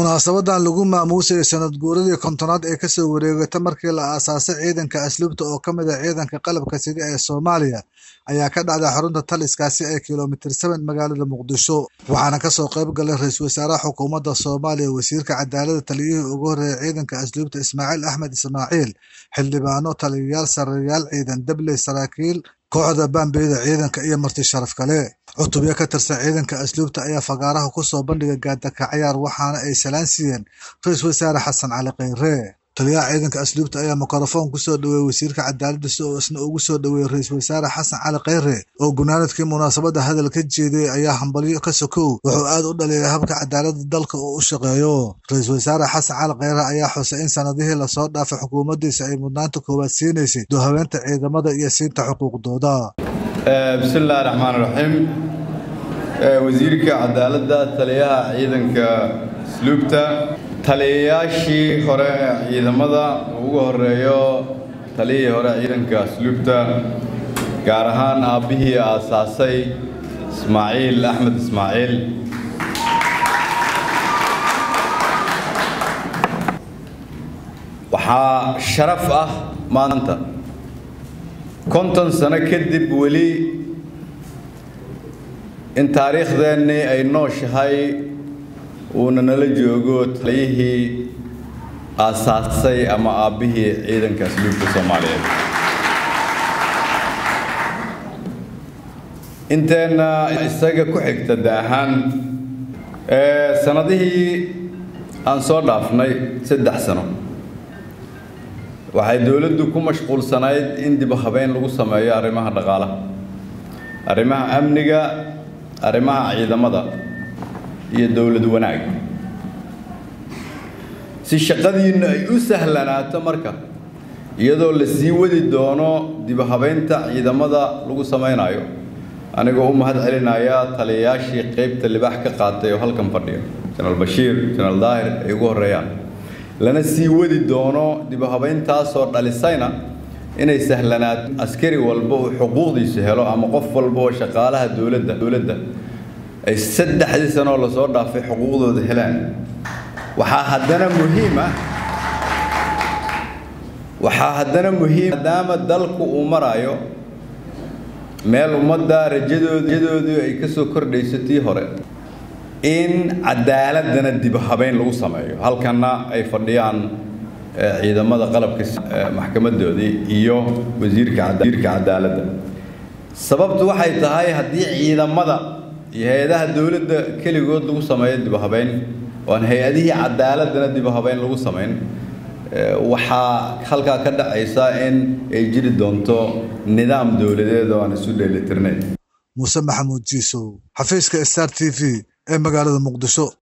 munaasabadan lagu maamuusayay sanad guuradii kontonaad ee kasoo wareegata markii la aasaasay ciidanka asluubta oo ka mid ah ciidanka qalabka sida ee soomaaliya ayaa ka dhacday xarunta taliskaasi ee kilomitir seven magaalada muqdisho waxaana kasoo qayb galay ra-iisul wasaaraha xukuumadda soomaaliya wasiirka cadaaladda taliyihii ugu horreeyay ciidanka asluubta ismaaciil axmed ismaaciil xildhibaano taliyayaal sarayaal ciidan dabley saraakiil kooxda baambeyda ciidanka iyo marti sharaf kale cutubyo ka tirsan ciidanka asluubta ayaa fagaaraha ku soo bandhigay gaadaka cayaar waxaana ay salaan siiyeen ra-iisul wasaare xasan cali kheyre taliyaha ciidanka asluubta ayaa mikrofoon kusoo dhaweeyey wasiirka cadaaladda si oo isna ugu soo dhaweeyey ra-iisul wasaare xasan cali kheyre oo gunaanadkii munaasabadda hadal ka jeediyey ayaa hambalyo ka sokow wuxuu aad u dhaliilay habka cadaaladda dalka oo u shaqeeyo ra-iisul wasaare xasan cali kheyre ayaa xusay in sanadihii lasoo dhaafay xukuumaddiisa ay mudnaanta koowaad siinaysay doohaweenta ciidamada iyo siinta xuquuqdooda bismillahi raxmaan raxiim wasiirka cadaaladda taliyaha ciidanka asluubta taliyayaashii hore ee ciidamada ugu horeeyo taliyihii hore ciidanka asluubta gaar ahaan aabbihii aasaasay ismaaciil axmed ismaaciil waxaa sharaf ah maanta konton sano kadib weli in taariikhdeennii ay nooshahay uuna nala joogo taliyihii aasaasay ama aabbihii ciidanka asluubka soomaaliyeed inteenna isaga ku xigta da ahaan sanadihii aan soo dhaafnay saddex sano waxay dowladdu ku mashquulsanayd in dib habeyn lagu sameeyo arrimaha dhaqaalaha arrimaha amniga arrimaha ciidamada iyo dowlad wanaag si shaqadiinna ay u sahlanaato marka iyadoo la sii wadi doono dib habeynta ciidamada lagu samaynayo anigoo u mahad celinaya taliyayaashii qaybta libaax ka qaatay oo halkan fadhiya jenaraal bashiir jenaraal daahir ay ugu horreeyaan lana sii wadi doono dib habeyntaasoo dhalisayna inay sahlanaato askari walba uu xuquuqdiisa helo ama qof walba oo shaqaalaha dowladda dowladda ay saddexdii sanoo lasoo dhaafay xuquuqdooda helaan waxaa haddana muhiima waxaa haddana muhiim maadaama dalku uu marayo meel ummadda rajadoodu ay ka soo kordhayso tii hore in cadaaladana dib habeyn lagu sameeyo halkanna ay fadhiyaan ciidamada qalabka maxkamadoodii iyo wasiirka cadaaladda sababtu waxay tahay haddii ciidamada iyo hay-adaha dowladda keligood lagu sameeyo dib habeyn oo aan hay-adihii cadaaladana dib habeyn lagu samayn waxaa halkaa ka dhacaysa in ay jiri doonto nidaam dowladeed oo aan isu dheelitirnayn muuse maxamuud jiisow xafiiska star t v ee magaalada muqdisho